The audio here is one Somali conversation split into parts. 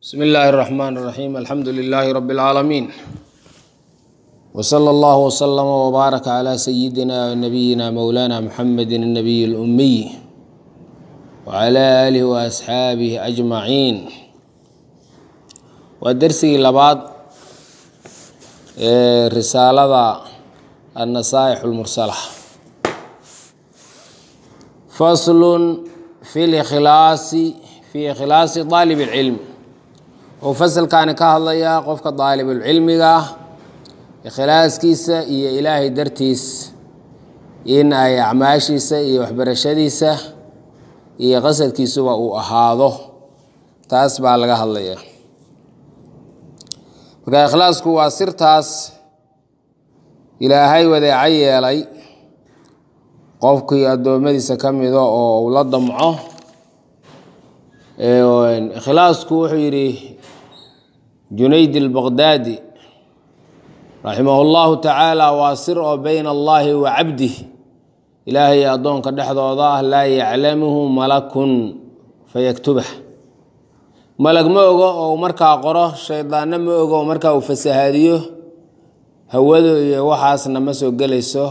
بسم الله الرحمن الرحيم الحمد لله رب العالمين وصلى الله وسلم وبارك على سيدنا ونبينا مولانا محمد النبي الأمي وعلى آله وأصحابه أجمعين ودرسي لبعض رسالة النصائح المرسلة فصل في الإخلاص في إخلاص طالب العلم wuxuu fasalkaani ka hadlayaa qofka daalibulcilmiga ah ikhlaaskiisa iyo ilaahay dartiis in ay acmaashiisa iyo waxbarashadiisa iyo qasadkiisuba uu ahaado taas baa laga hadlaya marka ikhlaasku waa sirtaas ilaahay wadeeco yeelay qofkii addoommadiisa ka mida oo uu la damco ikhlaasku wuxuu yidhi junayd albaqdaadi raximah llahu tacaala waa sir oo bayna allahi wa cabdih ilaahay addoonka dhexdooda ah laa yaclamuhu malakun fayaktubah malag ma ogo oo markaa qoro shaydaanna ma ogo oo markaa uu fasahaadiyo hawadu iyo waxaasna ma soo gelayso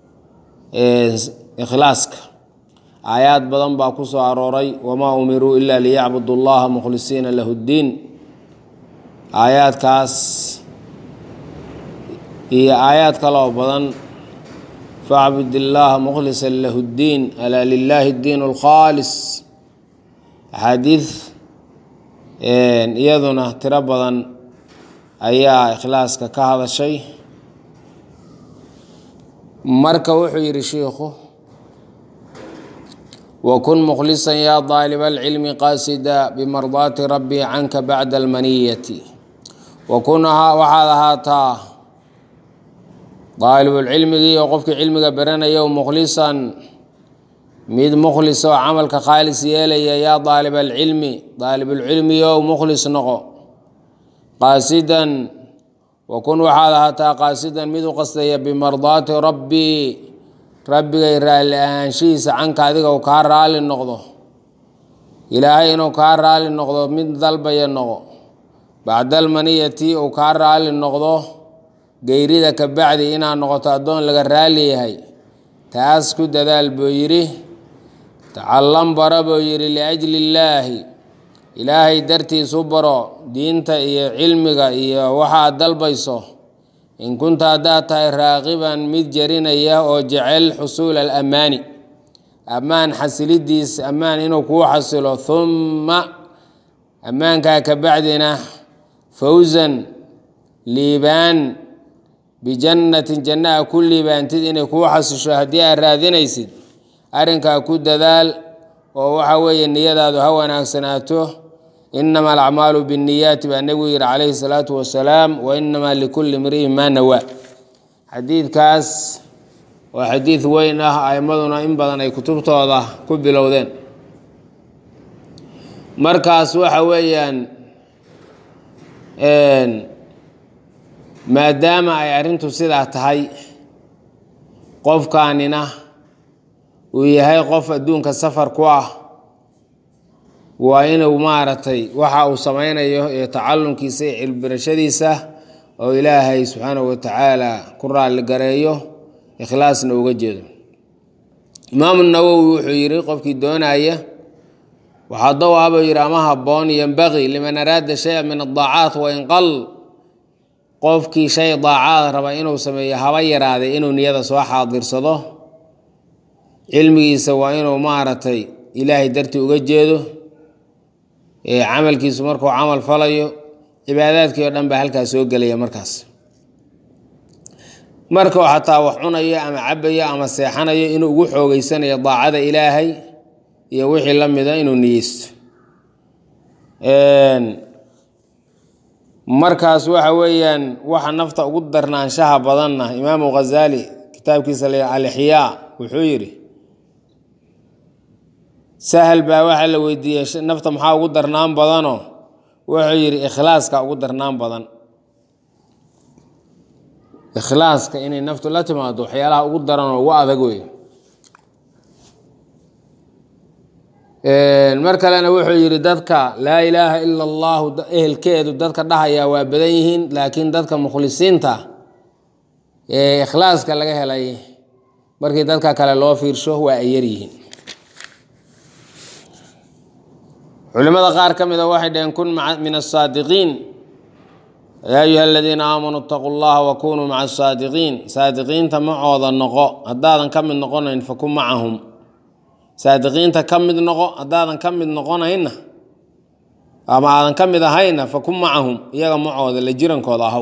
ikhlaaska aayaad badan baa ku soo arooray wamaa umiruu ila liyacbudu llaha mukhlisiina lahu ddiin aayaadkaas iyo aayaad kaloo badan facbud illaaha mukhlisan lahu ddiin alaa lilaahi ddiin alkhaalis axaadiid iyaduna tiro badan ayaa ikhlaaska ka hadashay marka wuxuu yidhi shiikhu wkun mkhlisan ya daalib alcilmi qaasida bimardaati rabbi canka bacda almaniyati wakun waxaad ahaataa daalibulcilmigii oo qofkii cilmiga baranaya mukhlisan mid mukhlis oo camalka khaalis yeelaya yaa daalib alcilmi daalibulcilmiyo mukhlis noqo qaasidan wakun waxaad ahaataa qaasidan mid u qastaya bimardaati rabbi rabbigay raalli ahaanshihiisa canka adiga uu kaa raali noqdo ilaahay inuu kaa raali noqdo mid dalbaya noqo bacdalmaniyati uu kaa raali noqdo geyrida ka bacdi inaad noqoto addoon laga raali yahay taas ku dadaal buu yidhi tacallam bara buu yidhi liajli illaahi ilaahay dartiisu baro diinta iyo cilmiga iyo waxaad dalbayso in kunta haddaad tahay raaqiban mid jarinaya oo jecel xusuula alammaani ammaan xasilidiis ammaan inuu kuu xasilo humma ammaankaa ka bacdina fawsan liibaan bijannatin jannaha ku liibaantid inay kuu xasisho haddii aad raadinaysid arrinkaa ku dadaal oo waxa weeye niyadaadu ha wanaagsanaato inama alacmaalu binniyaati baa nebigu yihi calayhi salaatu wasalaam wa inamaa likulli imri'in maa nawaa xadiidkaas waa xadiid weyn ah aimmaduna in badan ay kutubtooda ku bilowdeen markaas waxa weeyaan maadaama ay arrintu sidaa tahay qofkaanina uu yahay qof adduunka safar ku ah waa inuu maaragtay waxa uu samaynayo ee tacalumkiisa iyo cilbirashadiisa oo ilaahay subxaanahu watacaala ku raalli gareeyo ikhlaasna uga jeedo imaamu nawowi wuxuu yidhi qofkii doonaya waxaa dawaabuu yidhi ama habboon yembaqii liman araada shaya min adaacaat wain qal qofkii shay daacaad raba inuu sameeyo haba yaraaday inuu niyada soo xaadirsado cilmigiisa waa inuu maaragtay ilaahay dartii uga jeedo camalkiisu markuu camal falayo cibaadaadkii oo dhan baa halkaas soo gelaya markaas markuu xataa wax cunayo ama cabayo ama seexanayo inuu ugu xoogeysanayo daacada ilaahay iyo wixii la mida inuu niyeysto markaas waxa weeyaan waxa nafta ugu darnaanshaha badanna imaamu ghazali kitaabkiisa la alixyaa wuxuu yidhi sahal baa waxaa la weydiiyey nafta maxaa ugu darnaan badanoo wuxuu yidhi ikhlaaska ugu darnaan badan ikhlaaska inay naftu la timaado waxyaalaha ugu daran oo ugu adag wey mar kalena wuxuu yidhi dadka laa ilaaha ila allahu ehelkeedu dadka dhahaya waa badan yihiin laakiin dadka mukhlisiinta ee ikhlaaska laga helay markii dadka kale loo fiirsho waa ay yaryihiin culimada qaar ka mida waxay dhaheen kun min asaadiqiin yaa ayuha aladiina aamanuu itaquu llaha wakunuu maca asaadiqiin saadiqiinta macooda noqo haddaadan ka mid noqonayn fakun macahum saadiqiinta ka mid noqo haddaadan ka mid noqonayna ama aadan ka mid ahayna fakun macahum iyaga macooda la jirankooda ahaw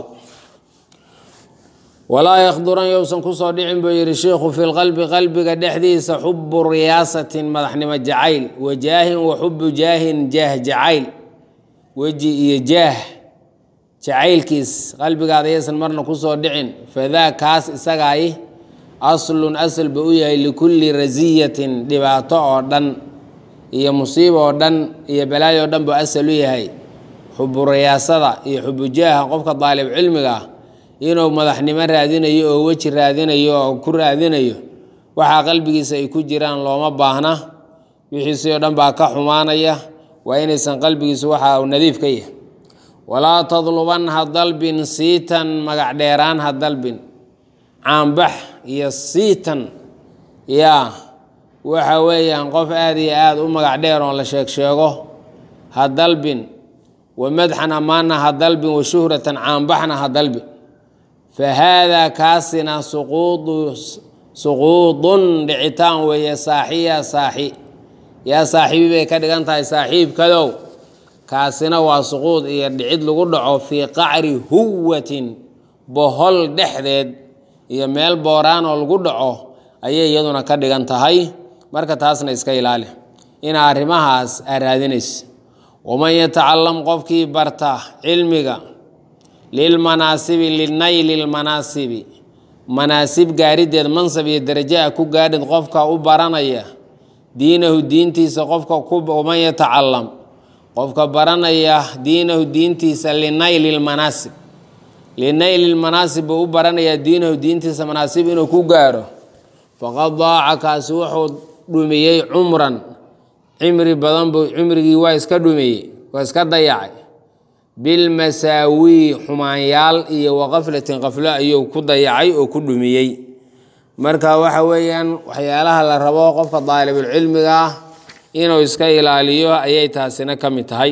walaa yakhduran yousan kusoo dhicin buu yidhi sheikhu fi lqalbi qalbiga dhexdiisa xubu riyaasatin madaxnimo jacayl wajaahin wa xubu jaahin jaah jacayl weji iyo jaah jacaylkiis qalbigaada yaysan marna kusoo dhicin fadaa kaas isagaay aslun asal ba u yahay likulli rasiyatin dhibaato oo dhan iyo musiibo oo dhan iyo balaayo oo dhan buu asal u yahay xubu riyaasada iyo xubu jaaha qofka daalib cilmiga ah inuu madaxnimo raadinayo oo weji raadinayo oo ku raadinayo waxaa qalbigiisa ay ku jiraan looma baahna wixiisii oo dhan baa ka xumaanaya waa inaysan qalbigiisu waxa uu nadiif ka yahay walaa tadluban ha dalbin siitan magac dheeraan ha dalbin caanbax iyo siitan yaa waxa weeyaan qof aada iyo aada u magac dheer oon la sheeg sheego ha dalbin wa madxan ammaanna ha dalbin wa shuhratan caanbaxna ha dalbin fa haadaa kaasina suquudu suquudun dhicitaan weeye saaxiya saaxi yaa saaxiibi bay ka dhigan tahay saaxiibkadow kaasina waa suquud iyo dhicid lagu dhaco fii qacri huwatin bohol dhexdeed iyo meel booraan oo lagu dhaco ayay iyaduna ka dhigan tahay marka taasna iska ilaali ina arrimahaas aa raadinaysa waman yatacalam qofkii barta cilmiga lilmanaasibi linayli lmanaasibi manaasib gaarideed mansab iyo daraja a ku gaadhid qofka u baranaya diinahu diintiisa qofka waman yatacalam qofka baranaya diinahu diintiisa linayli lmanaasib linayli lmanaasib buu u baranayaa diinahu diintiisa manaasib inuu ku gaaro faqad daaca kaasi wuxuu dhumiyey cumran cimri badan buu cimrigii waa iska dhumiyey waa iska dayacay bilmasaawii xumaanyaal iyo waqaflatin qaflo ayuu ku dayacay oo ku dhumiyey marka waxa weeyaan waxyaalaha la rabo qofka daalibulcilmiga ah inuu iska ilaaliyo ayay taasina ka mid tahay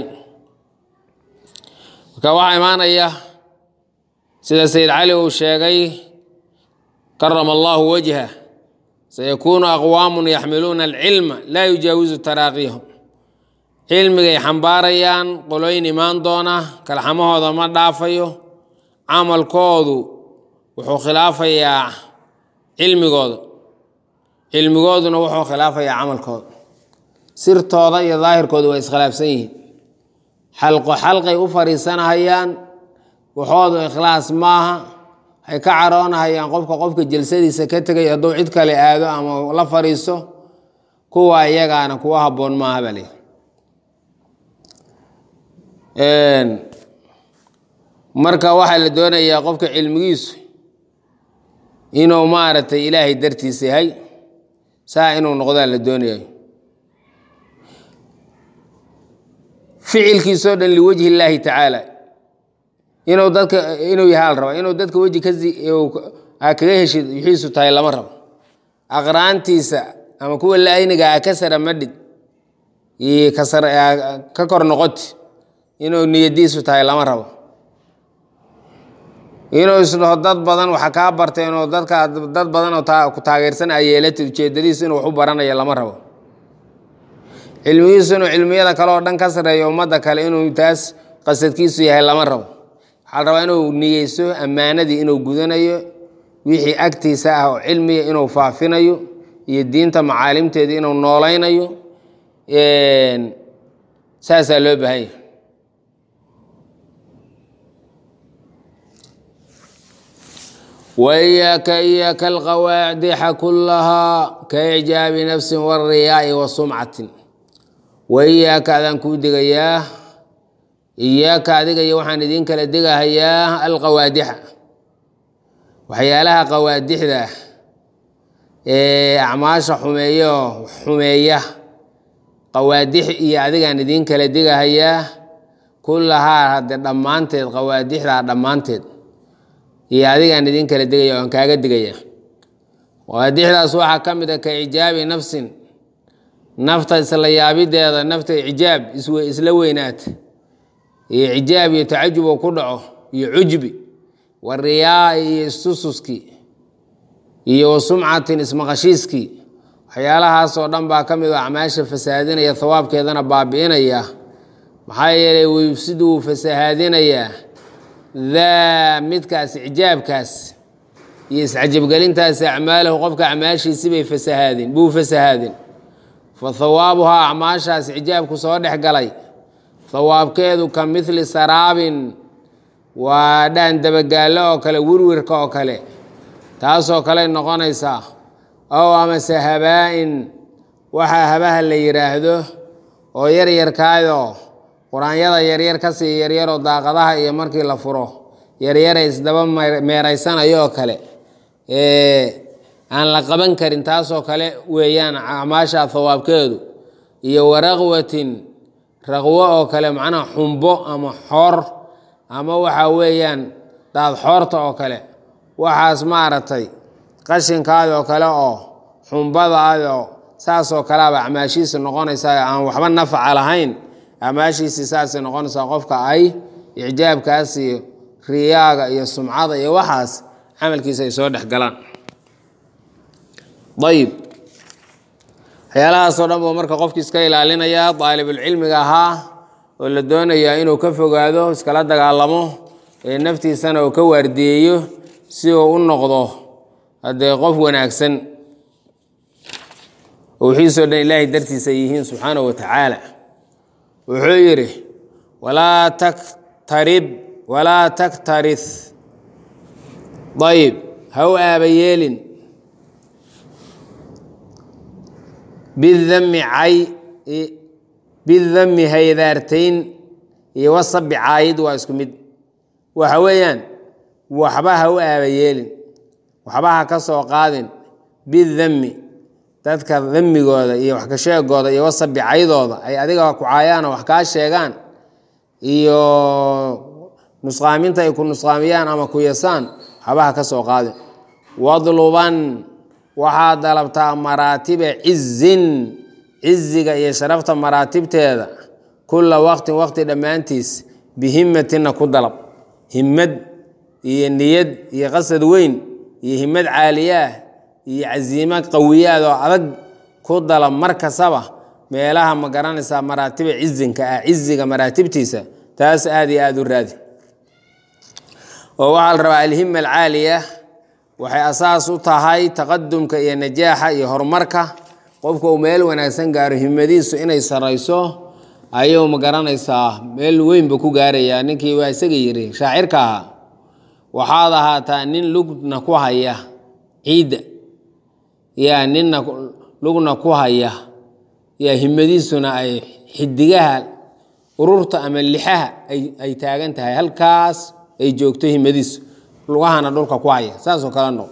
marka waxaa imaanaya sida sayid cali uu sheegay karama allahu wajha sayakuunu aqwaamun yaxmiluuna alcilma laa yujaawisu taraaqiyahum cilmigay xambaarayaan qolooyin imaan doona kalxamahooda ma dhaafayo camalkoodu wuxuu khilaafayaa cilmigooda cilmigooduna wuxuu khilaafayaa camalkooda sirtooda iyo daahirkooda waa iskhilaafsan yihiin xalqo xalqay u fariisanahayaan waxoodu ikhlaas maaha waxay ka caroonahayaan qofka qofka jalsadiisa ka tegay hadduu cid kale aado ama la fariiso kuwa iyagaana kuwa habboon maaha baa leeyi marka waxaa la doonayaa qofka cilmigiisu inuu maaragtay ilaahay dartiisa yahay saa inuu noqdaa la doonayo ficilkiisoo dhan liwajhi illaahi tacaala inuu dadka inuu yahaa la rabaa inuu dadka weji aa kaga heshid wixiisu tahay lama rabo aqraantiisa ama kuwa laayniga a ka sara madhid iyo ka kor noqoti inuu niyadiisu tahay lama rabo inuu isdhaho dad badan waxa kaa bartay inuu dadka dad badan oo ku taageersan a yeelatid ujeedadiisu inuu wax u baranayo lama rabo cilmigiisu inuu cilmiyada kale oo dhan ka sareeyo ummadda kale inuu taas qasadkiisu yahay lama rabo waxaa la rabaa inuu niyeyso ammaanadii inuu gudanayo wixii agtiisa ah oo cilmiga inuu faafinayo iyo diinta macaalimteeda inuu noolaynayo saasaa loo baahan yahay wإyaaka iyaaka alqawaadixa kulahaa kaicjaabi nafsi wاriyaai wa sumcatin waiyaaka adaan kuu digayaa iyaaka adiga iyo waxaan idin kala digahayaa alqawaadixa waxyaalaha qawaadixda ee acmaasha xumeeyo xumeeya qawaadix iyo adigaan idiin kala digahayaa kullahaa hadde dhammaanteed qawaadixdaa dhammaanteed iyo adigaan idiin kala digaya oan kaaga digaya qawaadixdaas waxaa ka mid a ka cijaabi nafsin nafta isla yaabideeda nafta ijaab isla weynaata iyo cijaab iyo tacajub oo ku dhaco iyo cujbi wa riyaa iyo istususkii iyo wa sumcatin ismaqashiiskii waxyaalahaasoo dhan baa ka mid oo acmaasha fasahaadinaya hawaabkeedana baabi'inaya maxaa yeelay wayufsidu wuu fasahaadinayaa daa midkaas ijaabkaas iyo iscajabgelintaasi acmaalahu qofka acmaashiisi bay fasahaadin buu fasahaadin fa hawaabuhaa acmaashaas cijaabku soo dhex galay hawaabkeedu ka midli saraabin waa dhaan dabagaallo oo kale wirwirka oo kale taasoo kale noqonaysaa ow amase habaa-in waxaa habaha la yidhaahdo oo yaryarkaayoo qur-aanyada yaryar kasii yaryaroo daaqadaha iyo markii la furo yaryara isdaba meeraysanayo oo kale aan la qaban karin taasoo kale weeyaan acmaasha hawaabkeedu iyo waraqwatin raqwo oo kale macnaha xumbo ama xoor ama waxa weeyaan daad xoorta oo kale waxaas maaragtay qashinkaadi oo kale oo xumbadaadoo saasoo kaleaba acmaashiisi noqonaysaa aan waxba nafaca lahayn acmaashiisii saasay noqonaysaa qofka ay icjaabkaas iyo riyaaga iyo sumcada iyo waxaas camalkiisa ay soo dhex galaan ayib waxyaalahaasoo dhan buu marka qofki iska ilaalinayaa daalibulcilmiga ahaa oo la doonayaa inuu ka fogaado iskala dagaalamo ee naftiisana uu ka waardiyeeyo si uu u noqdo haddee qof wanaagsan oo wixiisoo dhan ilaahay dartiisa ay yihiin subxaanahu wa tacaala wuxuu yidhi walaa taktarib walaa taktaris ayib ha u aaba yeelin bidami cay bidami haydaartayn iyo wasabi caayid waa isku mid waxa weeyaan waxba ha u aaba yeelin waxba ha ka soo qaadin bidami dadka damigooda iyo wax ka sheegooda iyo wasabi caydooda ay adiga ku caayaan oo wax kaa sheegaan iyo nusqaaminta ay ku nusqaamiyaan ama ku yasaan waxba ha ka soo qaadin wadluban waxaad dalabtaa maraatiba cizin ciziga iyo sharafta maraatibteeda kulla waqtin waqti dhammaantiis bihimatina ku dalab himad iyo niyad iyo qasad weyn iyo himad caaliyaah iyo casiimo qawiyaad oo adag ku dalab mar kastaba meelaha ma garanaysaa maraatiba cizinka ah ciziga maraatibtiisa taas aada iyo aada u raadi oo waxaa la rabaa alhima alcaaliya waxay asaas u tahay taqadumka iyo najaaxa iyo horumarka qofka uu meel wanaagsan gaaro himadiisu inay sarayso ayuu ma garanaysaa meel weynba ku gaarayaa ninkii waa isaga yiri shaacirka ahaa waxaad ahaataa nin lugna ku haya ciidda yaa ninna lugna ku haya yaa himadiisuna ay xidigaha ururta ama lixaha ay taagan tahay halkaas ay joogto himadiisu lugahana dhulka ku haya saasoo kale noq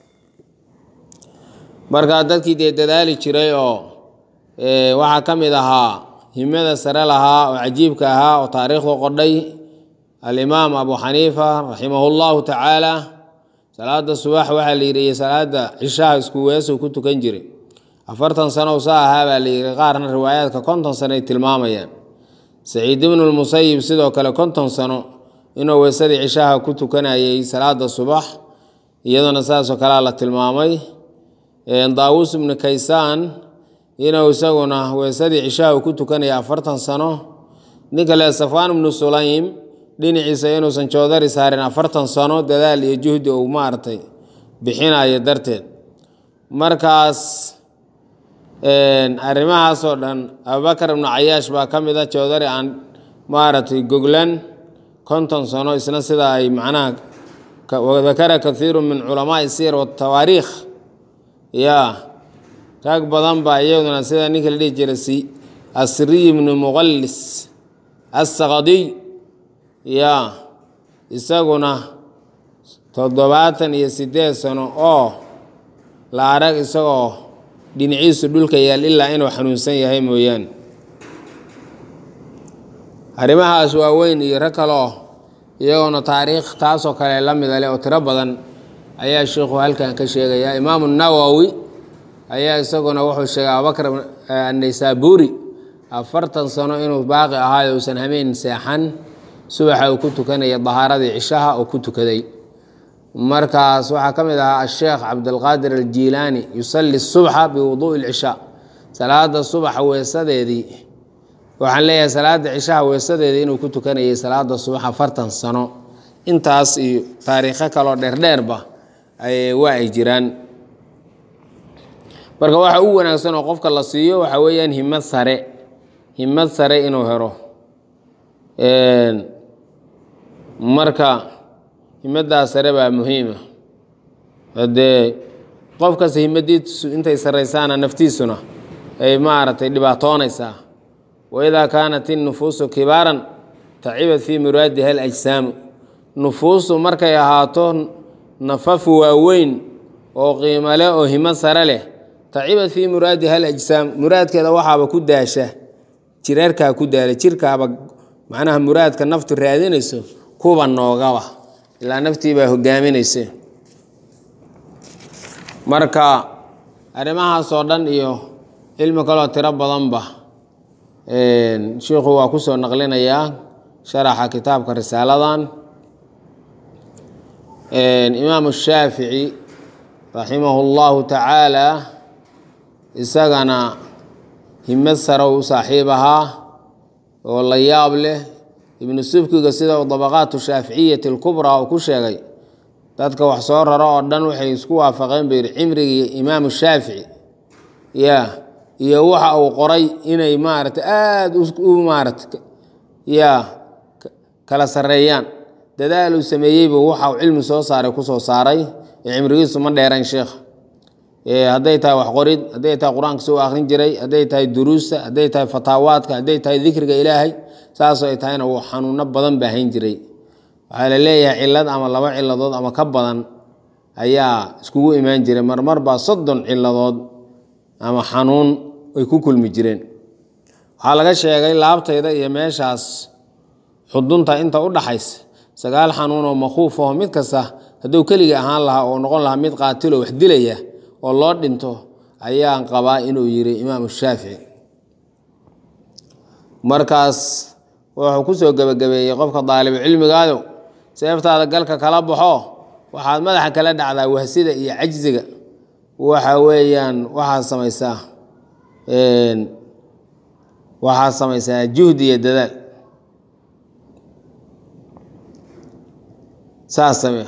marka dadkii dee dadaali jiray oo waxaa ka mid ahaa himada sare lahaa oo cajiibka ahaa oo taariikhdu qodhay alimaam abu xaniifa raximahu llahu tacaala salaada subax waxaa la yidhi iyo salaada cishaha isku weesuu ku tukan jiray afartan sano sa ahaa baa la yidhi qaarna riwaayaadka konton sano ay tilmaamayaan saciid ibnu lmusayib sidoo kale konton sano inuu weesadii cishaha ku tukanayay salaada subax iyaduna saasoo kalea la tilmaamay daawuus ibnu kaysaan inuu isaguna weesadii cishaha ku tukanaya afartan sano ninka le safaan ibnu sulaym dhinaciisa inuusan joodari saarin afartan sano dadaal iyo juhdi uu maaragtay bixinayo darteed markaas arrimahaasoo dhan abubakar ibnu cayaash baa ka mid a joodari aan maaragtay goglan konton sano isna sida ay macnaha wadakara kathiiru min culamaai siyar watawaariikh ya rag badan baa iyaduna sida ninka la dhihi jiray asriy ibnu muqallis assaqadiy ya isaguna toddobaatan iyo siddeed sano oo la arag isagoo dhinaciisu dhulka yaal ilaa inuu xanuunsan yahay mooyaane arrimahaas waaweyn iyo rag kaloo iyagoona taariikh taasoo kale la mida leh oo tiro badan ayaa sheikhu halkan ka sheegaya imaamu nawowi ayaa isaguna wuxuu sheegay abubakr annaysaabuuri afartan sano inuu baaqi ahaayo uusan hameen seexan subaxa uu ku tukanaya dahaaradii cishaha uu ku tukaday markaas waxaa ka mid ahaa asheekh cabdilqaadir aljiilaani yusalli subxa biwuduui lcishaa salaada subaxa weesadeedii waxaan leeyahay salaada cishaha weesadeedii inuu ku tukanayay salaada subax afartan sano intaas iyo taariikho kaloo dheerdheerba waa ay jiraan marka waxa u wanaagsan oo qofka la siiyo waxaa weeyaan himad sare himad sare inuu helo marka himaddaas sare baa muhiima hadee qof kasta himadiisu intay saraysaana naftiisuna ay maaragtay dhibaatoonaysaa waidaa kaanat innufuusu kibaaran tacibat fii muraadiha alajsaamu nufuusu markay ahaato nafafu waaweyn oo qiimo leh oo himad sare leh tacibat fii muraadiha alajsaam muraadkeeda waxaaba ku daasha jireerkaa ku daala jirkaaba macnaha muraadka naftu raadinayso kuba noogaba ilaa naftii baa hogaaminaysa marka arrimahaasoo dhan iyo cilmi kaloo tiro badanba sheikhu waa kusoo naqlinayaa sharaxa kitaabka risaaladan imaamu shaafici raximahu llahu tacaala isagana himad sare u saaxiib ahaa oo la yaab leh ibnu subkiga sida uu dabaqaatu shaaficiyati alkubraa uu ku sheegay dadka wax soo raro oo dhan waxay isku waafaqeen buu yidhi cimrigii imaamu shaafici ya iyo waxa uu qoray inay maaragtay aada u maarata ya kala sarreeyaan dadaal uu sameeyeybu waxa uu cilmi soo saaray kusoo saaray ee cimrigiisu ma dheerayn sheekha hadday tahay wax qorid hadday tahay qur-aanka soo akrin jiray hadday tahay duruusta hadday tahay fataawaadka hadday tahay dikriga ilaahay saasoo ay tahayna uu xanuuno badan baa hayn jiray waxaa la leeyahay cilad ama laba ciladood ama ka badan ayaa iskugu imaan jiray marmar baa soddon ciladood ama xanuun ay ku kulmi jireen waxaa laga sheegay laabtayda iyo meeshaas xudunta inta u dhaxaysa sagaal xanuun oo makhuuf aho mid kasta hadduu keligii ahaan lahaa oo noqon lahaa mid qaatiloo wax dilaya oo loo dhinto ayaan qabaa inuu yiri imaamu shaafici markaas wuxuu kusoo gebagabeeyey qofka daalibu cilmigaado seeftaada galka kala baxo waxaad madaxa kala dhacdaa wahsida iyo cajziga waxa weeyaan waxaad samaysaa waxaad samaysaa juhdi iyo dadaal saas samee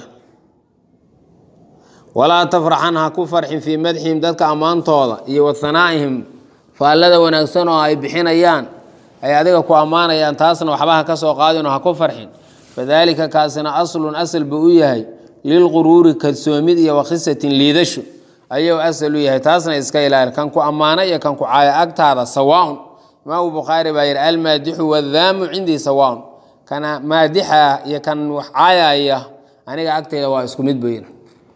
walaa tafraxan ha ku farxin fii madxihim dadka ammaantooda iyo wa hanaa'ihim faallada wanaagsan oo ay bixinayaan ay adiga ku ammaanayaan taasna waxba ha ka soo qaadinoo ha ku farxin fadaalika kaasina aslun asal buu u yahay lilquruuri kalsoomid iyo wakhisatin liidasho ayuu asal u yahay taasna iska ilaali kan ku ammaana iyo kan ku caaya agtaada sawaaun imaamu bukhaari baa yidhi almaadixu wadaamu cindii sawaaun kana maadixa iyo kan wax caayaya aniga agtayda waa isku mid bayin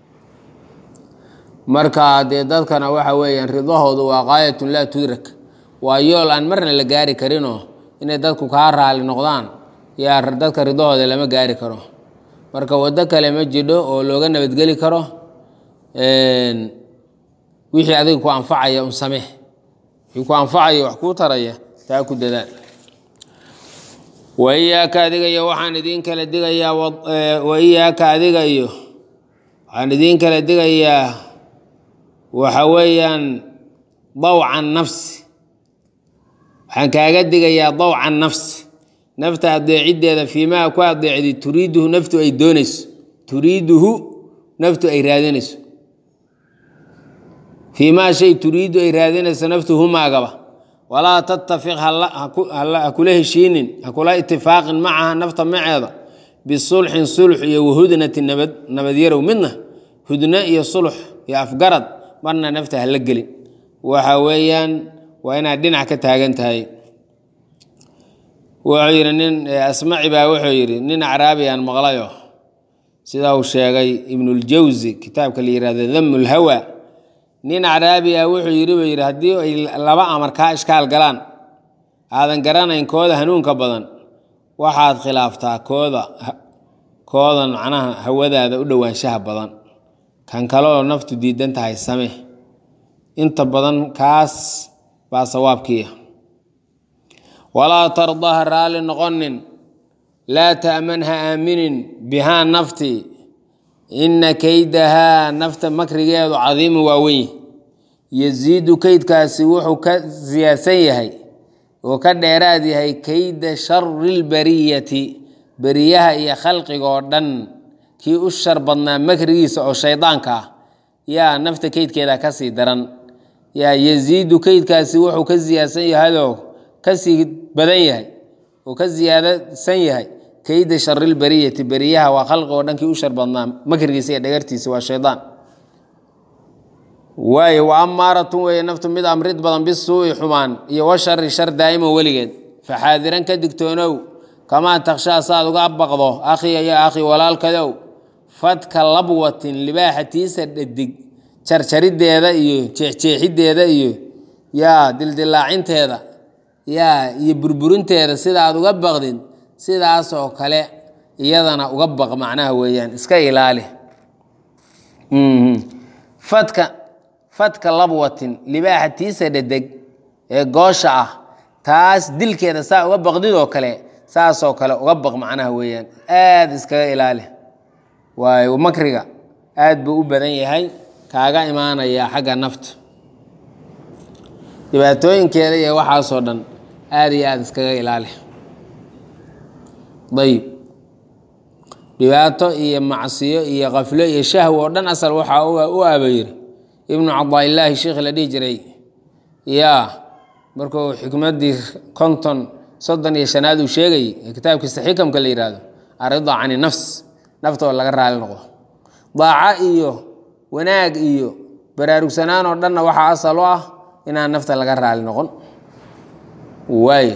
marka dee dadkana waxa weeyaan ridahoodu waa qaayatun laa tudrak waa yool aan marna la gaari karinoo inay dadku kaa raali noqdaan yaa dadka ridahooda lama gaari karo marka waddo kale ma jidho oo looga nabadgeli karo wixii adiga ku anfacaya un samee wixii ku anfacaya wax kuu taraya taa ku dadaal waiyaaka adiga iyo waxaan idiin kala digayaa waiyaaka adiga iyo waxaan idiin kala digayaa waxa weeyaan dawca nafsi waxaan kaaga digayaa dawca nafsi nafta adeeciddeeda fiimaa ku adeecdi turiiduhu naftu ay doonayso turiiduhu naftu ay raadinayso fiimaa shay turiidu ay raadinayso naftu humaagaba walaa tattafiq ha kula heshiinin ha kula itifaaqin macaha nafta maceeda bisulxin sulx iyo wahudnati nabad nabadyarow midna hudno iyo sulx iyo afgarad marna nafta ha la gelin waxa weeyaan waa inaad dhinac ka taagan tahay wuxuu yidhi nin asmaci baa wuxuu yidhi nin acraabiyan maqlayo sida uu sheegay ibnuljawsi kitaabka la yihahdo damu lhawa nin acraabi ah wuxuu yidhi buu yidhi haddii ay laba amar kaa ishkaal galaan aadan garanayn kooda hanuunka badan waxaad khilaaftaa kooda koodan macnaha hawadaada u dhowaanshaha badan kan kaleoo naftu diidan tahay same inta badan kaas baa sawaabkiiya walaa tardaha raalli noqonin laa ta'man ha aaminin bihaa nafti inna kaydahaa nafta makrigeedu cadiimu waa weyn yasiidu keydkaasi wuxuu ka siyaadsan yahay oo ka dheeraad yahay kayda shari lbariyati beriyaha iyo khalqiga oo dhan kii u shar badnaa makrigiisa oo shaydaanka ah yaa nafta keydkeeda kasii daran yaa yasiidu keydkaasi wuxuu ka siyaadsan yahayoo kasii badan yahay oo ka siyaadasan yahay kayda sharilbariyati beriyaha waa khalqiga oo dhan kii u shar badnaa makrigiisa iyo dhagartiisa waa shaydaan waayo wa amaaratun weeye naftu mid amrid badan bisuui xumaan iyo washari shar daa'iman weligeed faxaadiran ka digtoonow kamaa takhshaa saaad uga baqdo akhiya ya akhi walaalkadow fadka labwatin libaaxatiisa dhadig jarjariddeeda iyo jeexjeexiddeeda iyo yaa dildilaacinteeda yaa iyo burburinteeda sida aad uga baqdid sidaasoo kale iyadana uga baq macnaha weeyaan iska ilaali fadka fadka labwatin libaaxa tiisa dhedeg ee goosha ah taas dilkeeda saa uga baqdidoo kale saasoo kale uga baq macnaha weeyaan aada iskaga ilaali waayo makriga aad buu u badan yahay kaaga imaanayaa xagga nafta dhibaatooyinkeeda iyo waxaasoo dhan aada iyo aada iskaga ilaali ayib dhibaato iyo macsiyo iyo kaflo iyo shahw oo dhan asal waxaa u aabayiri ibnu cadaailaahi sheikh la dhihi jiray yaa markuu xikmaddii konton soddon iyo shanaad uu sheegayey ee kitaabkiisa xikamka la yihahdo arida cani nafs nafta oo laga raali noqdo daaco iyo wanaag iyo baraarugsanaan oo dhanna waxaa asal u ah inaan nafta laga raali noqon waay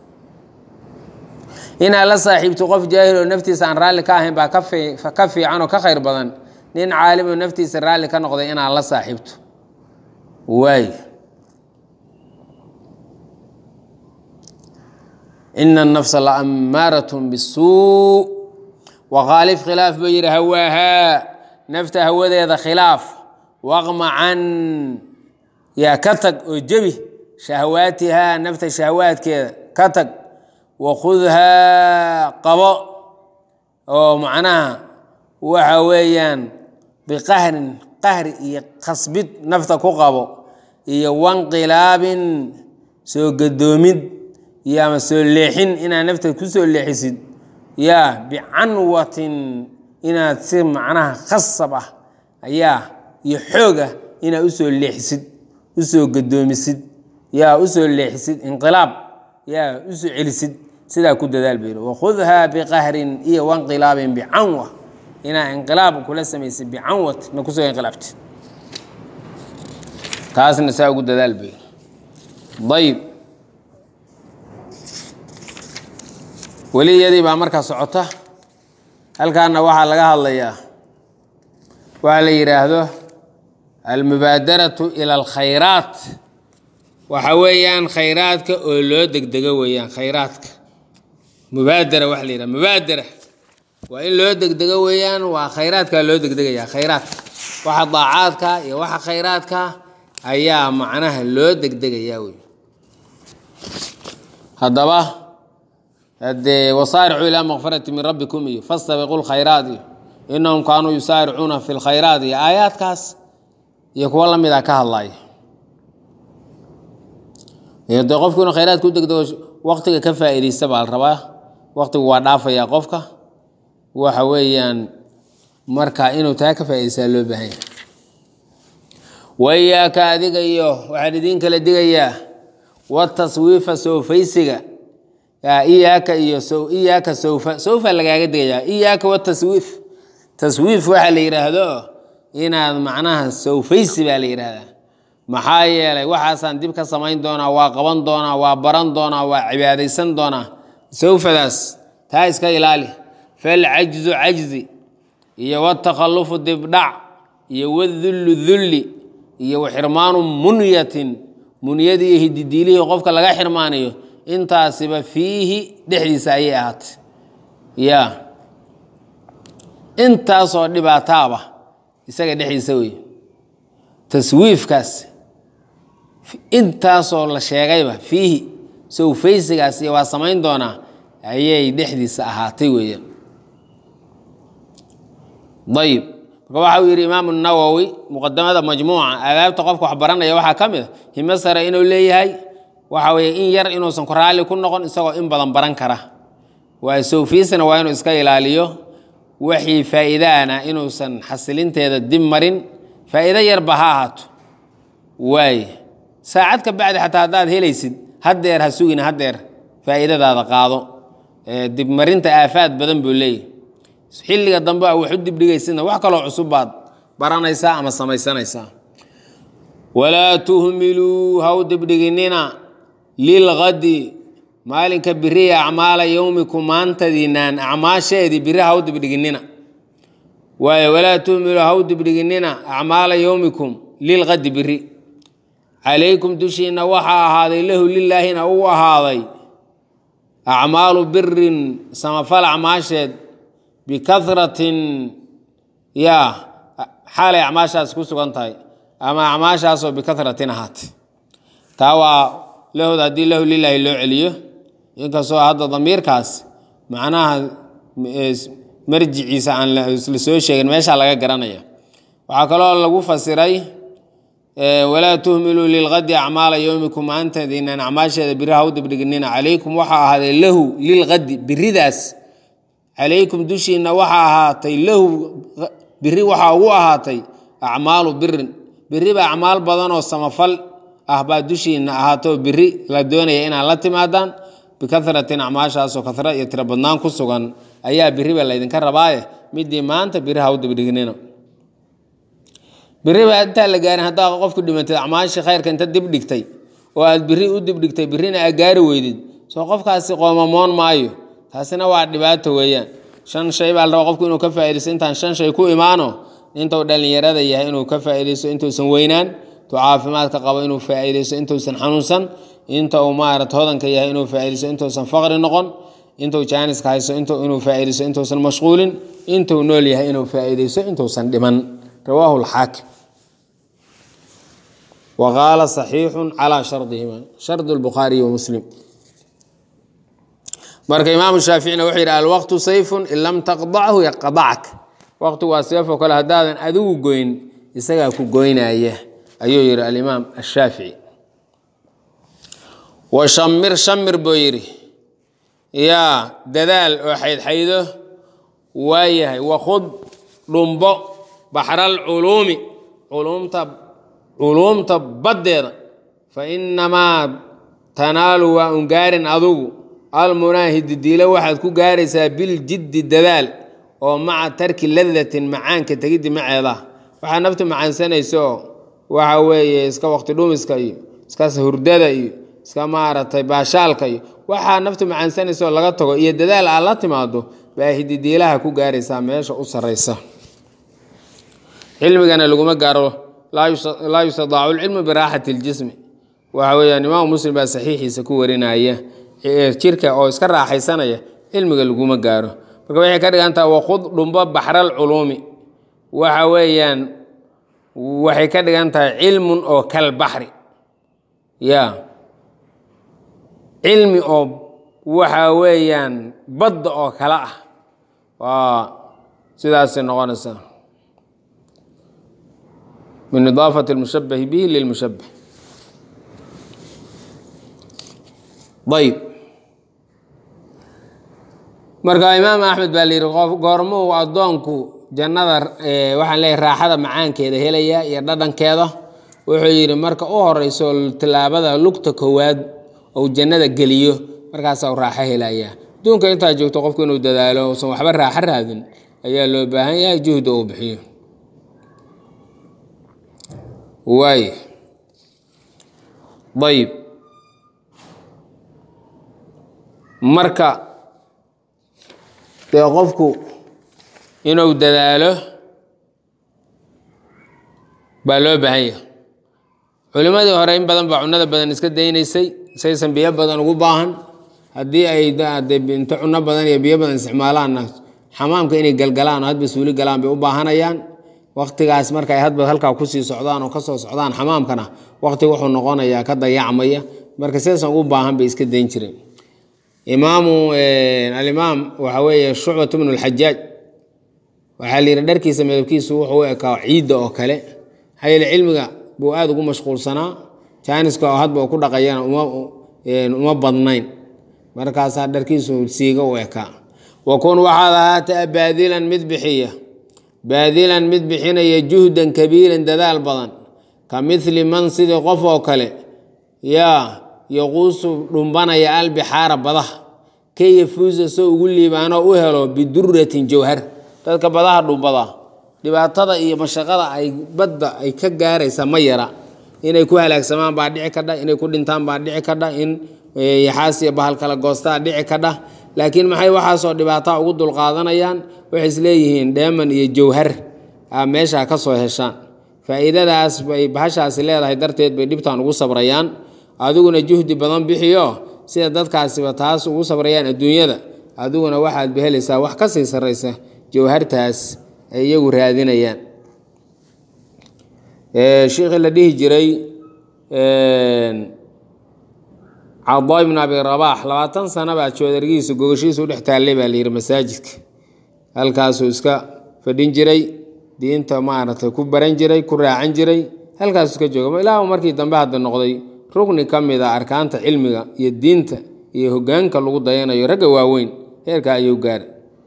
inaad la saaxiibto qof jaahil oo naftiisa aan raalli ka ahayn baa ka fiican oo ka khayr badan nin caalim oo naftiisa raalli ka noqday inaad la saaxiibto waay ina anafsa la ammaaratun bisuu waqaalif khilaaf buu yidhi hawaahaa nafta hawadeeda khilaaf waqmacan yaa ka tag oo jebi shahawaatihaa nafta shahawaadkeeda ka tag wakhudhaa qabo oo macnaha waxa weeyaan biqahrin qahri iyo khasbid nafta ku qabo iyo wanqilaabin soo gadoomid iyo ama soo leexin inaad nafta ku soo leexisid yaa bicanwatin inaad si macnaha khasab ah ayaa iyo xoog ah inaad usoo leexisid usoo gadoomisid yaa usoo leexisid inqilaab yaa usoo celisid sidaa ku dadaal bayr wakhudhaa biqahrin iyo wanqilaabin bicanwa inaa inqilaab kula samaysid bicanwat na kusoo inqilaabtid taasna saa ugu dadaal bayr ayib weli iyadii baa markaa socota halkaana waxaa laga hadlayaa waxaa la yidhaahdo almubaadaratu ila alkhayraat waxa weeyaan khayraadka oo loo degdego weeyaan khayraadka mubaadara waxa la yidhaha mubaadara waa in loo degdego weeyaan waa khayraadkaa loo degdegayaa khayraadka waxa daacaadka iyo waxa khayraadka ayaa macnaha loo degdegayaa wey haddaba hadee wasaaricuu ilaa makfirati min rabbikum iyo fastabiqu lkhayraat iyo inahum kaanuu yusaaricuuna fi lkhayraat iyo aayaadkaas iyo kuwo lamida ka hadlaya de qofku inuu khayraadka u degdego waqtiga ka faa'iidaysta baa la rabaa waqtigu waa dhaafayaa qofka waxa weeyaan marka inuu taa ka faa'idaystaa loo baahan yahay wayaaka adiga iyo waxaan idiin kala digayaa wataswiifa soofaysiga iyaaka iyo iyaaka sowfa sowfa lagaaga digayaa iyaaka wataswiif taswiif waxaa la yidhaahdo inaad macnaha sowfaysi baa la yidhaahdaa maxaa yeelay waxaasaan dib ka samayn doonaa waa qaban doonaa waa baran doonaa waa cibaadaysan doonaa sowfadaas taa iska ilaali falcajzu cajzi iyo watakhalufu dibdhac iyo wadullu dulli iyo waxirmaanu munyatin munyadii iyo hididiilihii qofka laga xirmaanayo intaasiba fiihi dhexdiisa ayay ahaatay ya intaasoo dhibaataaba isaga dhexdiisa wey taswiifkaas intaasoo la sheegayba fiihi sowfaysigaas iyo waa samayn doonaa ayay dhexdiisa ahaatay weeyaan ayib marka waxa uu yidhi imaamu nawowi muqadamada majmuuca aadaabta qofka wax baranaya waxaa ka mid a himo sare inuu leeyahay waxa weeye in yar inuusan ku raalli ku noqon isagoo in badan baran kara waa sowfiisna waa inuu iska ilaaliyo wixii faa'iidaana inuusan xasilinteeda dib marin faa'iido yarba ha ahaato waaye saacad ka bacdi xataa haddaad helaysid haddeer ha sugin haddeer faa'iidadaada qaado dibmarinta aafaad badan buu leeyahy xilliga dambe a wax u dibdhigaysidna wax kaloo cusub baad baranaysaa ama samaysanaysaa walaa tuhmiluu ha u dibdhiginina lilgadi maalinka biriya acmaala yowmikum maantadiinaan acmaasheedii biri ha u dibdhiginina waayo walaa tuhmiluu ha u dibdhiginina acmaala yowmikum lilgadi biri calaykum dushiina waxaa ahaaday lahu lilaahina uu ahaaday acmaalu birin samafal acmaasheed bikaratin yaa xaalay acmaashaas ku sugan tahay ama acmaashaasoo bikaratin ahaatay taa waa lahod haddii lahu lilaahi loo celiyo inkastoo hadda damiirkaas macnaha marjiciisa aan la soo sheegin meeshaa laga garanaya waxaa kaloo lagu fasiray walaa tuhmiluu lilgadi acmaala yowmikum maantadiinaan acmaasheeda biri ha u dibdhiginina calaykum waxaa ahaaday lahu lilgadi biridaas calaykum dushiina waxaa ahaatay lahu biri waxaa ugu ahaatay acmaalu birin biriba acmaal badan oo samafal ah baa dushiina ahaato biri la doonaya inaad la timaadaan bikaratin acmaashaasoo kara iyo tiro badnaan ku sugan ayaa biriba laydinka rabaaye midii maanta biri ha u dibdhignina biriba intaa la gaarin haddaa qofku dhimatay acmaashii khayrka inta dib dhigtay oo aad biri u dibdhigtay birina aad gaari weydid soo qofkaasi qoomamoon maayo taasina waa dhibaato weeyaan shan shay baa la rabaa qofku inuu ka faaidaysto intaan shan shay ku imaano intuu dhallinyarada yahay inuu ka faaidaysto intuusan weynaan intuu caafimaadka qabo inuu faaidaysto intuusan xanuunsan inta uu maarata hodanka yahay inuu faaidaysto intuusan faqri noqon intuu jaaniska haysto inuu faaidaysto intuusan mashquulin intuu nool yahay inuu faaidaysto intuusan dhiman rawaahu lxaakim wa qaala saxiixun calaa shardihima shardu lbukhaariyi wa muslim marka imaamu shaaficina wuxuu yidhi alwaqtu sayfun in lam taqdachu yaqdacka waqtigu waa seefoo kale haddaadan adigu goyn isagaa ku goynaya ayuu yidhi alimaam ashaafici wa shamir shamir buu yidhi yaa dadaal oo xaydxaydo waayahay wakhud dhumbo baxral culuumi culumta culuumta baddeeda fa inamaa tanaalu waa ungaarin adugu almunaahidi diilo waxaad ku gaaraysaa biljiddi dadaal oo maca tarki ladatin macaanka tegiddi maceeda waxaa naftu macaansanayso waxa weeye iska waqti dhumiska iyo iska hurdada iyo iska maaragtay baashaalka iyo waxaa naftu macaansanayso laga tago iyo dadaal aad la timaado baa hididiilaha ku gaaraysaa meesha u sarraysa cilmigana laguma gaaro laa yustadaacu lcilmu biraaxati ljismi waxa weeyaan imaamu muslim baa saxiixiisa ku warinaya jirka oo iska raaxaysanaya cilmiga laguma gaaro marka waxay ka dhigantaha wakhud dhumbo baxral culuumi waxa weeyaan waxay ka dhigan tahay cilmun oo kal baxri ya cilmi oo waxa weeyaan badda oo kale ah waa sidaasay noqonaysaa min idaafati اlmushabahi bihi lilmushabah ayb marka imaam axmed baa la yidhi qof goormuu addoonku jannada waxaan leeyahy raaxada macaankeeda helaya iyo dhadhankeeda wuxuu yidhi marka u horeyso tilaabada lugta koowaad ou jannada geliyo markaasaa u raaxo helaya adduunka intaa joogto qofku inuu dadaalo usan waxba raaxo raadin ayaa loo baahan yahay juhda uu bixiyo waay ayb marka dee qofku inuu dadaalo baa loo baahan yahay culimmadii hore in badan baa cunada badan iska daynaysay saysan biyo badan ugu baahan haddii ay inta cuno badan iyo biyo badan isticmaalaanna xamaamka inay galgalaan oo hadba suuli galaan bay u baahanayaan waktigaas marka ay hadba halkaa kusii socdaan oo kasoo socdaan xamaamkana wakti wuxuu noqonayaa ka dayacmaya marka sidaasan ugu baahan bay iska dayn jireen imaamu alimaam waxa weeye shucbat bnu lxajaaj waxaa la yidhi dharkiisa midabkiisu wuxuu u ekaa ciidda oo kale hayl cilmiga buu aada ugu mashquulsanaa jaaniska oo hadba ku dhaqayana uma badnayn markaasaa dharkiisu siiga u ekaa wakun waxaad ahaataa baadilan mid bixiya baadilan mid bixinaya juhdan kabiiran dadaal badan ka mili man sidii qof oo kale yaa yaquusu dhumbanaya albixaara badaha ka yafuusa soo ugu liibaanoo u helo biduratin jawhar dadka badaha dhumbada dhibaatada iyo mashaqada ay badda ay ka gaaraysa ma yara inay ku halaagsamaan baa dhici kadha inay ku dhintaan baa dhici kadha in yaxaas iyo bahal kala goostaa dhici kadha laakiin maxay waxaasoo dhibaataa ugu dulqaadanayaan waxay isleeyihiin dheeman iyo jawhar a meesha ka soo heshaan faa'iidadaas bay bahashaasi leedahay darteed bay dhibtan ugu sabrayaan adiguna juhdi badan bixiyo sida dadkaasiba taas ugu sabrayaan adduunyada adiguna waxaad behelaysaa wax ka sii sarraysa jawhartaas ay iyagu raadinayaan shiikhii la dhihi jiray cadaa ibnu abi rabaax labaatan sana baa joodargiisa gogashiisa u dhex taallay baa layidhi masaajidka halkaasuu iska fadhin jiray diinta maaragtay ku baran jiray ku raacan jiray halkaasuu iska jooga ilaahu markii dambe hadda noqday rugni ka mid a arkaanta cilmiga iyo diinta iyo hogaanka lagu dayanayo ragga waaweyn heerka ayuu gaaray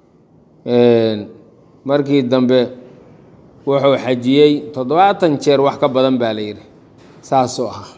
markii dambe wuxuu xajiyey toddobaatan jeer wax ka badan baa la yidhi saasuu ahaa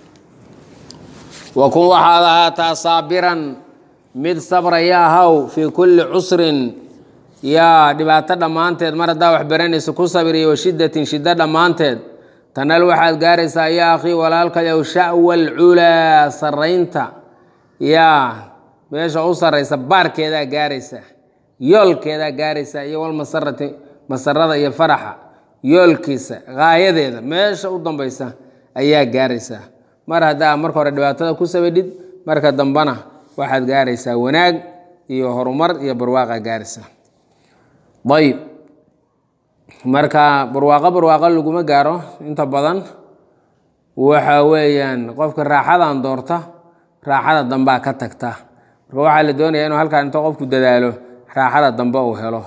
wakun waxaad ahaataa saabiran mid sabraya ahaw fii kulli cusrin yaa dhibaato dhammaanteed mar haddaa wax baranaysa ku sabriya wa shiddatin shiddo dhammaanteed tanal waxaad gaaraysaa yaa akhii walaalkayow sha'wal culaa sarraynta yaa meesha u sarraysa baarkeedaa gaaraysaa yoolkeedaa gaaraysaa iyo walmasarati masarada iyo faraxa yoolkiisa gaayadeeda meesha u dambaysa ayaa gaaraysaa mar haddaa marka hore dhibaatada ku sabadhid marka dambena waxaad gaaraysaa wanaag iyo horumar iyo barwaaqa gaaraysaa ayb marka barwaaqo barwaaqo laguma gaaro inta badan waxa weeyaan qofka raaxadan doorta raaxada dambaa ka tagta marka waxaa la doonaya inuu halkaan inta qofku dadaalo raaxada dambe uu helo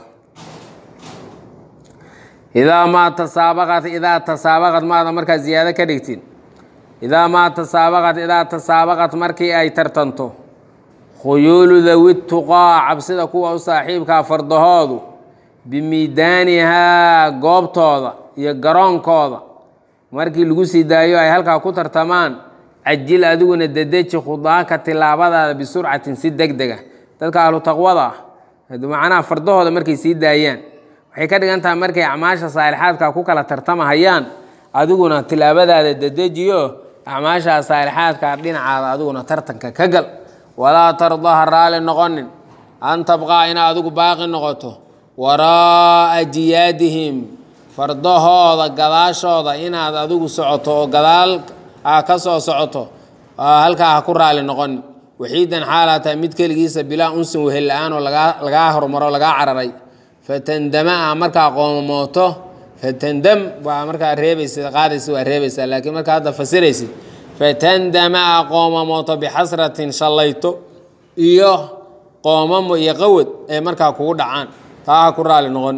idaa maa tasaabaqat idaa tasaabaqad maada markaa ziyaado ka dhigtin idaa maa tasaabaqat idaa tasaabaqat markii ay tartanto khuyuulu dawi tuqaa cabsida kuwa u saaxiibkaa fardahoodu bimiidaanihaa goobtooda iyo garoonkooda markii lagu sii daayo ay halkaa ku tartamaan cajil adiguna dedeji khudaanka tilaabadaada bisurcatin si deg dega dadka ahlu taqwada ah macnaha fardahooda markay sii daayaan waxay ka dhigan tahay markay acmaasha saalixaadka ku kala tartamahayaan adiguna tilaabadaada dedejiyo acmaashaa saalixaadka dhinacaada adiguna tartanka ka gal walaa tardaha raali noqonin an tabqaa ina adigu baaqi noqoto waraa'a jiyaadihim fardahooda gadaashooda inaad adigu socoto oo gadaal a ka soo socoto halkaa ha ku raali noqonin waxiidan xaalaa tahay mid keligiisa bilaa unsin wehel la-aan oo lagaa hormaro lagaa cararay fatandama a markaa qoomooto fatandam waa markaa reebaysa qaadaysa waa reebaysaa laakiin markaa hadda fasiraysid fatandama a qoomamooto bixasratin shallayto iyo qoomamo iyo qawad ay markaa kugu dhacaan taa ha ku raali noqon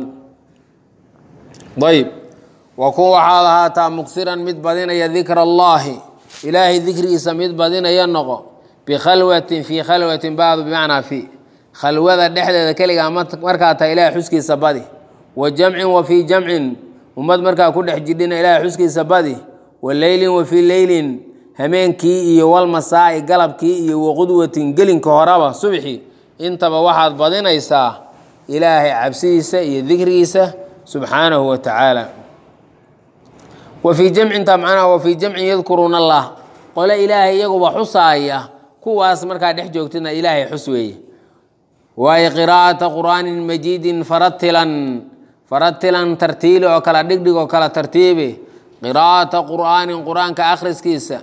ayb wa kun waxaad ahaataa muksiran mid badinaya dikra allaahi ilaahay dikrigiisa mid badinaya noqo bikhalwatin fii khalwatin bacdu bimacnaa fii khalwada dhexdeeda keligaa markaa tahay ilahay xuskiisa badi wa jamcin wa fii jamcin ummad markaa ku dhex jidhina ilahay xuskiisa badi wa leylin wa fii leylin hameenkii iyo walmasaa'i galabkii iyo waqudwatin gelinka horeba subxi intaba waxaad badinaysaa ilaahay cabsidiisa iyo dikrigiisa subxaanahu wa tacaala wa fii jamcinta macnaha wa fii jamcin yadkuruuna allah qole ilaahay iyaguba xusaaya kuwaas markaa dhex joogtana ilaahay xus weeye waayo qiraa'ata qur'aanin majiidin faratilan faratilan tartiili oo kala dhigdhig oo kala tartiibi qiraa'ata qur'aanin qur-aanka akhriskiisa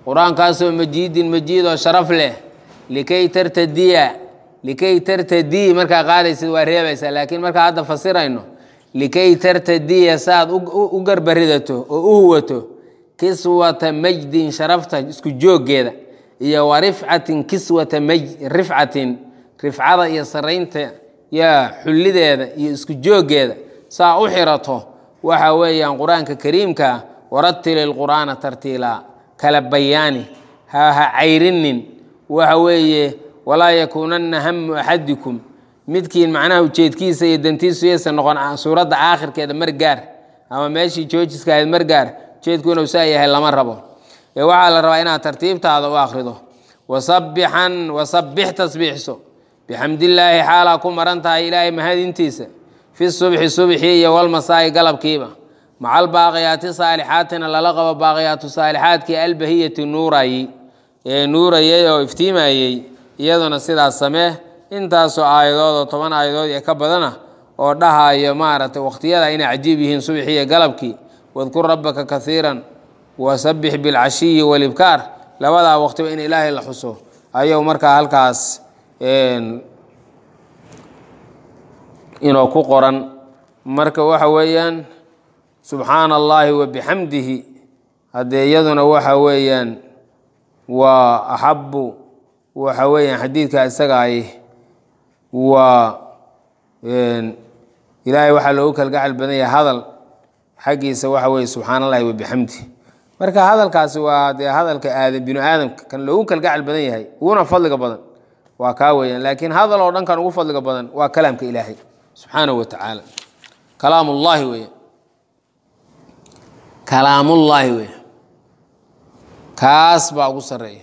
qur-aankaasoo majiidin majiid oo sharaf leh likay tartadiya likay tartadii markaa qaadaysid waa reebaysaa laakiin markaa hadda fasirayno likay tartadiya saaad u garbaridato oo u huwato kiswata majdin sharafta isku jooggeeda iyo wa rifcatin kiswata maj rifcatin rifcada iyo saraynta yaa xullideeda iyo isku jooggeeda saa u xirato waxa weeyaan qur-aanka kariimka waratili lqur'aana tartiila kala bayaani ha ha cayrinin waxa weeye walaa yakuunanna hamu axadikum midkiin macnaha ujeedkiisa iyo dantiisu yaysan noqon suuradda aakhirkeeda margaar ama meeshii joojiska ahayd margaar ujeedku inuu saa yahay lama rabo ee waxaa la rabaa inaad tartiibtaada u akhrido wasabixan wasabbix tasbiixso bixamdillaahi xaalaa ku maran tahay ilaahay mahadintiisa fi subxi subxii iyo walmasaa'i galabkiiba maca albaaqiyaati saalixaatina lala qabo baaqiyaatu saalixaadkii albahiyati nuurayey ee nuurayey oo iftiimayey iyaduna sidaas samee intaasoo aayadood oo toban aayadood ee ka badana oo dhahayo maaragtay wakhtiyada inay cajiib yihiin subxii iyo galabkii wadkur rabbaka kaiiran wasabbix bilcashiyi walibkaar labadaa waqtiba in ilaahay la xuso ayuu markaa halkaas inoo ku qoran marka waxa weeyaan subxaana allaahi wa bixamdihi haddee iyaduna waxa weeyaan waa axabu waxa weeyaan xadiidka isaga ay waa ilaahay waxaa loogu kalgacal badan yahay hadal xaggiisa waxa weeye subxaana allahi wa bixamdihi marka hadalkaasi waa dee hadalka aadam binu aadamka kan loogu kalgacal badan yahay uguna fadliga badan waa kaa weeyaan laakiin hadal oo dhan kan ugu fadliga badan waa kalaamka ilaahay subxaanahu wa tacaala kalaamullaahi weya kalaamullaahi weya kaas baa ugu sarreeya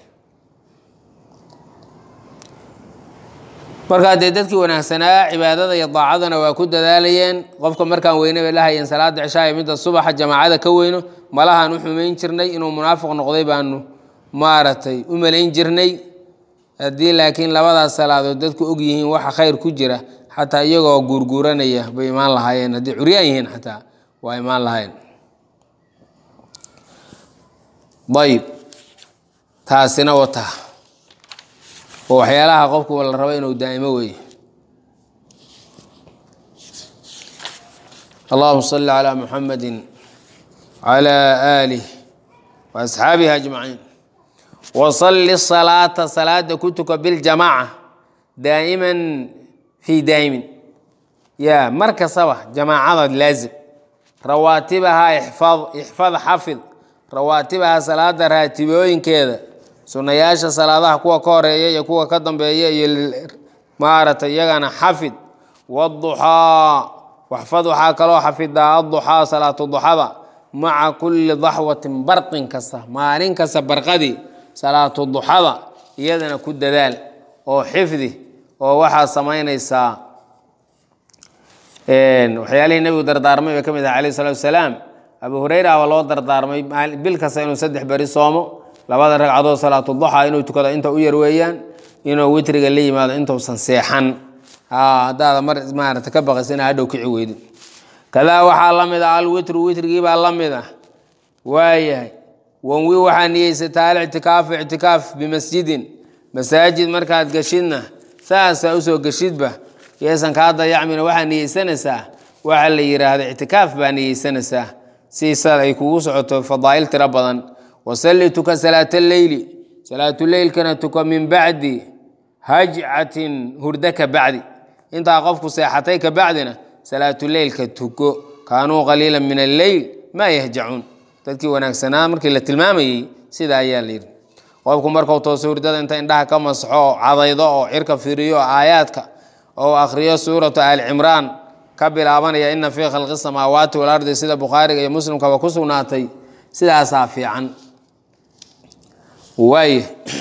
markaa dee dadkii wanaagsanaa cibaadada iyo daacadana waa ku dadaalayeen qofka markaan weyne bay lahayeen salaada cishaa iyo midda subaxa jamaacada ka weyno malahaan u xumayn jirnay inuu munaafiq noqday baanu maaragtay u malayn jirnay haddii laakiin labadaas salaadood dadku og yihiin waxa khayr ku jira xataa iyagoo guurguuranaya bay imaan lahaayeen haddii curyaan yihiin xataa waa imaan lahayen ayib taasina wata oo waxyaalaha qofku la rabo inuu daa'imo weeye allahuma salli calaa muxamadi calaa aalih wa asxaabihi ajmaciin wasalli salaata salaada ku tuka biljamaaca daa'iman fii daa'imin yaa mar kastaba jamaacada laazim rawaatibahaa ixfad ixfad xafid rawaatibaha salaada raatibooyinkeeda sunnayaasha salaadaha kuwa ka horeeya iyo kuwa ka dambeeya iyo maaragtay iyagana xafid waduxaa waxfad waxaa kaloo xafidaa aduxaa salaatu duxada maca kulli daxwatin barqin kasta maalin kasta barqadii salaatu duxada iyadana ku dadaal oo xifdi oo waxaa samaynaysaa waxyaalihii nebigu dardaarmay bay ka mid aha alayh salatu wasalaam abu hureyra baa loo dardaarmay bil kasta inuu saddex beri soomo labada ragcadood salaatu duxa inuu tukado inta u yar weeyaan inuu witriga la yimaado intuusan seexan haddaada mar maarata ka baqaysa ina hadhow kici weydin kadaa waxaa la mid ah alwitru witrigii baa la mid ah waayahay wanwi waxaa niyeysataa alictikaafu ictikaaf bimasjidin masaajid markaad geshidna saasaa usoo geshidba yeesan kaa dayacmina waxaa niyeysanaysaa waxa la yidhaahda ictikaaf baa niyeysanaysaa siisa ay kugu socoto fadaa'il tiro badan wasalli tuka salaata leyli salaatuleylkana tuka min bacdi hajcatin hurdo ka bacdi intaa qofku seexatay ka bacdina salaatuleylka tuko kaanuu qaliila min alleyl maa yahjacuun dadkii wanaagsanaa markii la tilmaamayey sidaa ayaa la yidhi qofku markuu tooso hurdada inta indhaha ka masaxo oo cadaydo oo cirka firiyo aayaadka oo akhriyo suuratu aali cimraan ka bilaabanaya ina fii khalqi samaawaati walardi sida bukhaariga iyo muslimkaba ku sugnaatay sidaasaa fiican waay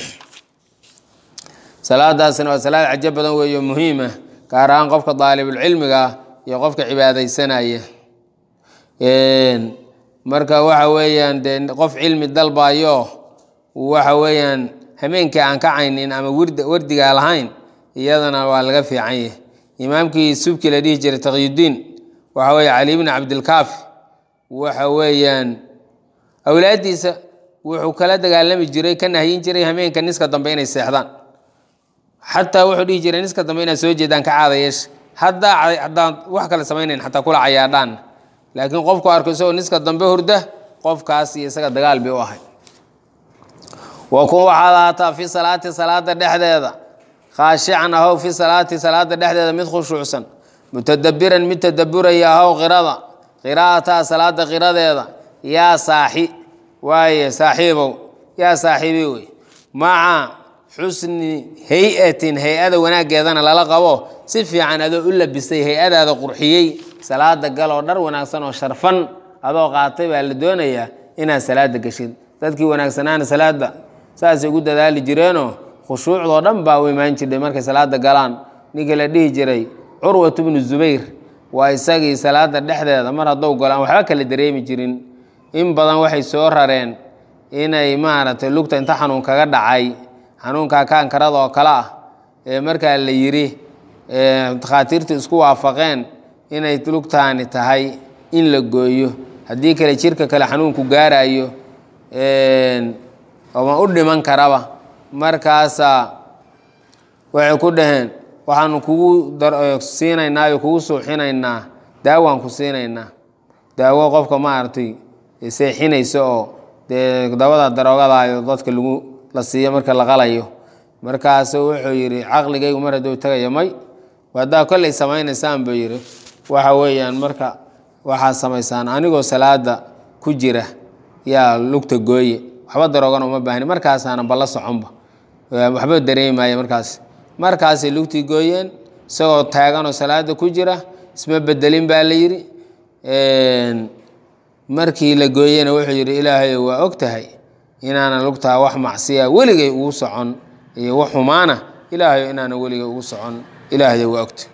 salaadaasina waa salaad cajo badan weeyo muhiima gaar ahaan qofka daalibulcilmiga iyo qofka cibaadaysanaya marka waxa weeyaan dee qof cilmi dalbayo waxa weeyaan hameenkii aan ka caynin ama wardigaa lahayn iyadana waa laga fiican yahay imaamkii subki la dhihi jiray taqyudiin waxa weeye cali bni cabdilkaafi waxa weeyaan awlaaddiisa wuxuu kala dagaalami jiray ka nahyin jiray hameenka niska dambe inay seexdaan xataa wuxuu dhihi jiray niska dambe inaad soo jeedaan ka caada yeesha haddaa haddaan wax kale samaynayn xataa kula cayaadhaan laakiin qofku arko isagoo niska dambe hurda qofkaas iyo isaga dagaal bay u ahay wa kun waxaad ahaataa fi salaati salaada dhexdeeda khaashican ahow fi salaati salaada dhexdeeda mid khushuucsan mutadabiran mid tadaburaya ahow qirada qiraa'ataa salaada qiradeeda yaa saaxi waaye saaxiibow yaa saaxiibi wey maca xusni hay-atin hay-ada wanaaggeedana lala qabo si fiican adoo u labisay hay-adaada qurxiyey salaada galoo dhar wanaagsan oo sharfan adoo qaatay baa la doonayaa inaad salaada geshid dadkii wanaagsanaana salaada saasay ugu dadaali jireenoo khushuucdoo dhan baa u imaan jirdhay markay salaada galaan ninkii la dhihi jiray curwat bnu zubayr waa isagii salaada dhexdeeda mar haddou galo aan waxba kala dareemi jirin in badan waxay soo rareen inay maaragtay lugta inta xanuun kaga dhacay xanuunkaa kaankarada oo kale ah ee markaa la yidhi takhaatiirtu isku waafaqeen inay lugtaani tahay in la gooyo haddii kale jirka kale xanuunku gaarayo oma u dhiman karaba markaasaa waxay ku dhaheen waxaanu kugu siinaynaa iyo kugu suuxinaynaa daawaan ku siinaynaa daawo qofka maaragtay seexinaysa oo dee dabada daroogadayo dadka lagu la siiyo marka la qalayo markaasu wuxuu yidhi caqligaygu mar hadduu tagayo may haddaa kollay samaynaysaan buu yidhi waxa weeyaan marka waxaad samaysaan anigoo salaada ku jira yaa lugta gooye waxba daroogana uma baahni markaasaana balla soconba waxba dareemaya markaas markaasay lugtii gooyeen isagoo taaganoo salaada ku jira isma bedelin baa la yidhi markii la gooyena wuxuu yidhi ilaahay waa og tahay inaanan lugtaa wax macsiya weligay ugu socon iyo wax xumaana ilaahayo inaanan weligay ugu socon ilaahday waa ogta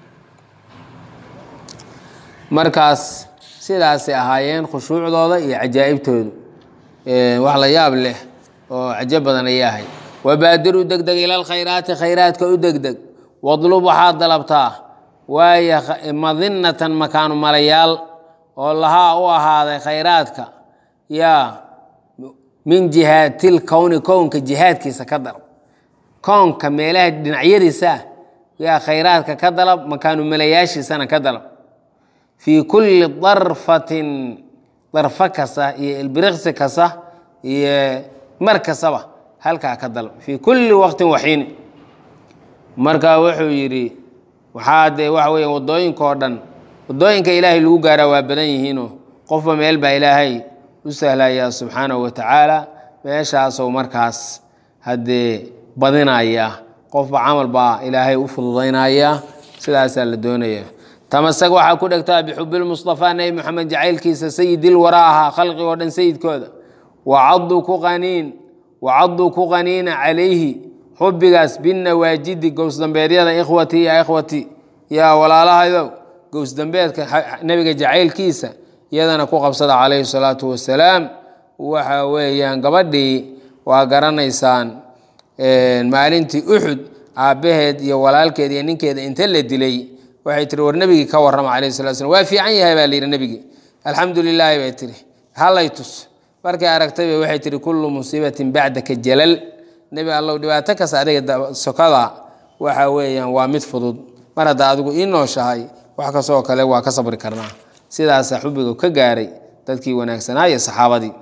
markaas sidaasay ahaayeen khushuucdooda iyo cajaa'ibtoodu wax la yaab leh oo cajo badan ayay ahayd wabaadir u degdeg ila alkhayraati khayraadka u degdeg wadlub waxaad dalabtaa waayo madinatan makaanu malayaal oo lahaa u ahaaday khayraadka yaa min jihaatil kowni kownka jihaadkiisa ka dalab kownka meelaha dhinacyadiisa yaa khayraadka ka dalab makaanu malayaashiisana ka dalab fii kulli darfatin darfo kasta iyo ilbiriqsi kasta iyo mar kastaba halkaa ka dalab fii kulli waqtin waxiini marka wuxuu yidhi waxaa dee waxa weya waddooyinka oo dhan waddooyinka ilaahay lagu gaaraa waa badan yihiinoo qofba meel baa ilaahay u sahlayaa subxaanahu wa tacaala meeshaasou markaas haddee badinaya qofba camal baa ilaahay u fududaynaya sidaasaa la doonaya tamasag waxaa ku dhegtaa bixubilmustafaa nebi moxamed jacaylkiisa sayidil waraa ahaa khalqig oo dhan sayidkooda wacaduu ku qaniin wacaduu ku qaniina calayhi xubbigaas binawaajidi gowsdambeedyada ikhwatii ya ikhwatii yaa walaalahaydow gowsdambeedka nebiga jacaylkiisa iyadana ku qabsada calayhi salaatu wasalaam waxa weeyaan gabadhii waa garanaysaan maalintii uxud aabbaheed iyo walaalkeed iyo ninkeeda inta la dilay waxay tiri war nebigii ka warrama calayhi salatu slam waa fiican yahay baa la yidhi nebigii alxamdu lilaahi bay tiri hallay tus markay aragtayba waxay tihi kullu musiibatin bacdaka jalal nebi allow dhibaato kasta adiga sokada waxa weeyaan waa mid fudud mar haddaa adigu ii nooshahay wax kastoo kale waa ka sabri karnaa sidaasaa xubbiga ka gaaray dadkii wanaagsanaa iyo saxaabadii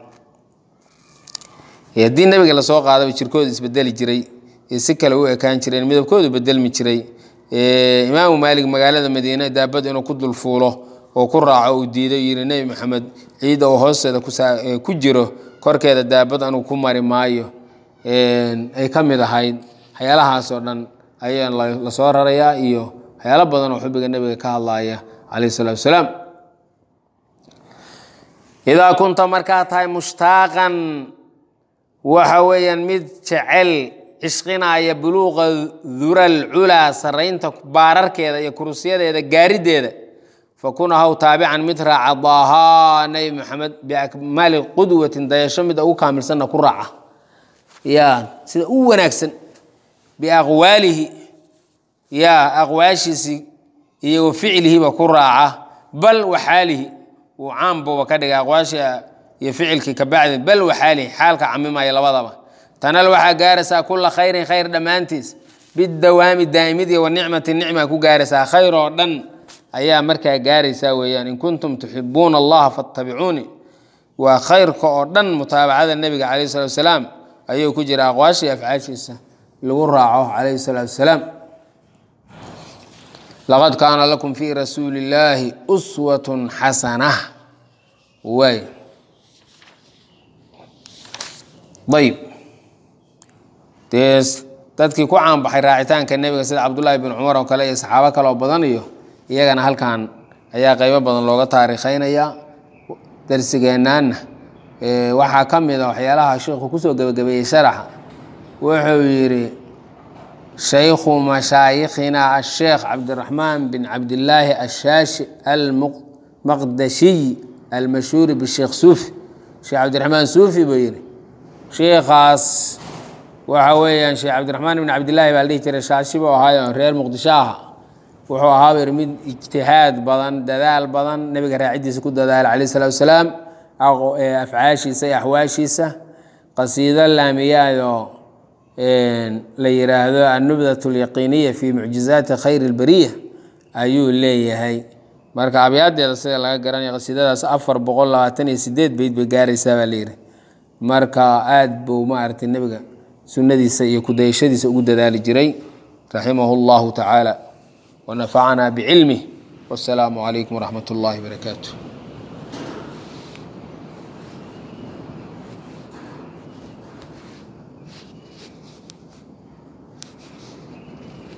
haddii nebiga lasoo qaadaba jirkooda isbedeli jiray ee si kale u ekaan jireen midabkoodu bedelmi jiray imaamu maalig magaalada madiine daabad inuu ku dulfuulo oo ku raaco uu diiday yidhi nebi maxamed ciidda oo hoosteeda ku jiro korkeeda daabad anuu ku mari maayo ay ka mid ahayd waxyaalahaasoo dhan ayaa lasoo rarayaa iyo waxyaalo badan oo xubbiga nebiga ka hadlaya calayhi salatu wasalaam idaa kunta markaa tahay mushtaaqan waxa weeyaan mid jecel cishqinaaya buluuqa dural culaa saraynta baararkeeda iyo kurusyadeeda gaarideeda fakun ahaw taabican mid raaca daahaa nebi maxamed biakmaali qudwatin dayasho mid ugu kaamilsanna ku raaca ya sida u wanaagsan biaqwaalihi ya aqwaashiisii iyo wa ficlihiba ku raaca bal waxaalihi uu caambuba ka dhigay aqwaashii iyo ficilkii ka bacdi bal waxaalihi xaalka camimaya labadaba tanal waxaa gaaraysaa kula khayrin khayr dhammaantiis bidawaami daa'imid iyo wanicmati nicma ku gaaraysaa khayr oo dhan ayaa markaa gaaraysaa weeyaan in kuntum tuxibuuna allaha fattabicuuni waa khayrka oo dhan mutaabacada nebiga calayh salatu wasalaam ayuu ku jira aqwaashii afcaashiisa lagu raaco calayhi salaatu wasalaam laqad kaana lakum fii rasuuli illaahi uswatun xasana waay ayb dee dadkii ku caanbaxay raacitaanka nebiga sida cabdullaahi bin cumar oo kale iyo saxaabo kale oo badan iyo iyagana halkan ayaa qeybo badan looga taariikheynaya darsigeennaana waxaa ka mid a waxyaalaha sheikhu kusoo gebagabeeyey sharaxa wuxuu yidhi shaykhu mashaayikhina asheekh cabdiraxmaan bin cabdillaahi ashaashi almaqdashiy almashhuuri bisheekh suufi sheekh cabdiraxmaan suufi buu yidhi sheikhaas waxa weeyaan sheekh cabdiraxmaan ibn cabdillaahi baa la dhihi jiray shaashi buu ahaayo reer muqdisho aha wuxuu ahaa buu yidhi mid ijtihaad badan dadaal badan nebiga raacidiisa ku dadaala calayh salatu wasalaam afcaashiisa iyo axwaashiisa qasiido laamiyaadoo la yiraahdo annubdat alyaqiiniya fi mucjizaati khayr اlbariya ayuu leeyahay marka abyaadeeda sida laga garanaya qasiidadaas afar boqol labaatan iyo sideed beyd bay gaaraysaa baa layidhi marka aad buu maaragtay nebiga sunnadiisa iyo kudayashadiisa ugu dadaali jiray raximahu اllahu tacaala wanafacana bicilmih wasalaamu calaykum waraxmat اllahi barakaatu